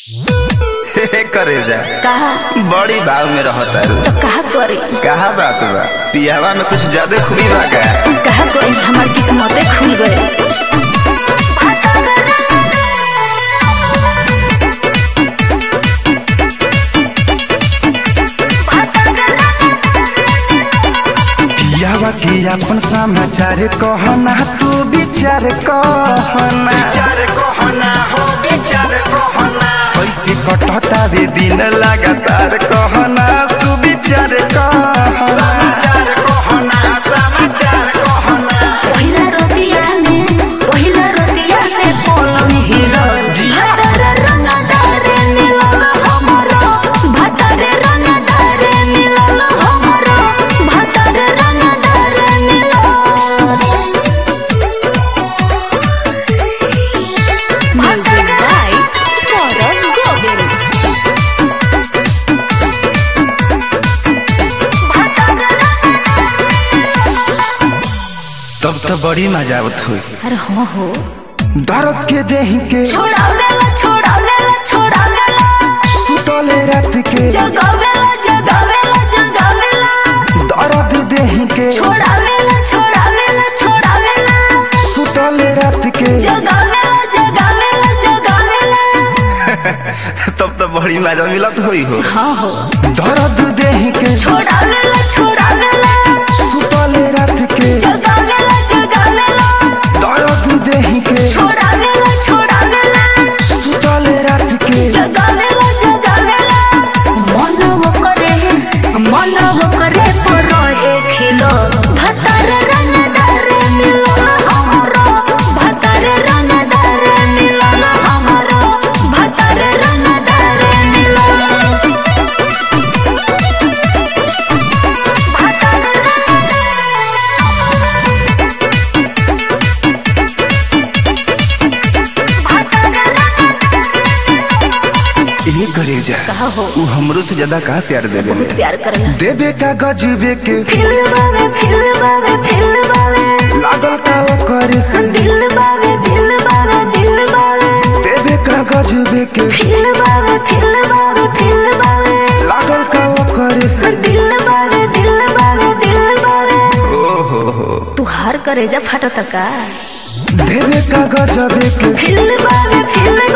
करे जा कहा बड़ी भाव में रहता तो कहा करी कहा बात बा पियावा में कुछ ज्यादा खूबी बा का कहा करी हमार किस्मते खुल गए पियावा के अपन समाचार कहना तू विचार कहना विचार कहना हो विचार कहना कैसे कटता रे दिन लगातार कहना सुविचार कहना समाचार कहना समाचार कहना पहिला रोटिया में पहिला रोटिया में पलंग हिलो भतर रंगदारे मिलल हमरो भतर रंगदारे मिलल हमरो भतर रंगदारे मिलल म्यूजिक बाय सौरभ गोविल तब तो बड़ी मजा आवत हुई अरे हो हो दर्द के देह के छोड़ावेला छोड़ावेला छोड़ावेला सुतले रात के जगावेला जगावेला जगावेला दर्द देह के छोड़ावेला छोड़ावेला छोड़ावेला सुतले रात के जगावेला जगावेला जगावेला तब तो बड़ी मजा मिलत हुई हो हाँ हो दर्द देह के छोड़ावेला छोड़ावेला सुतले रात के जगावेला जगावेला दर्द देह के छोड़ावेला छोड़ावेला सुतले रात के जगावेला जगावेला मन वो करे मन वो करे पर एक खिलो भतर रंगदार मिलल हमरो भतर रंगदार मिलल हमरो भतर रंगदार मिलल ये करे जा कहा हो उ हमरो से ज्यादा का प्यार देवे बहुत प्यार करला देवे का गजबे के फिल बावे फिल बावे फिल बावे लागल का वो करे से दिल बावे दिल बावे दिल बावे देवे का गजबे के फिल बावे फिल बावे फिल बावे लागल का वो करे से दिल बावे दिल बावे दिल बावे ओ हो हो तू हार करे जा फटत का देवे का गजबे के फिल बावे फिल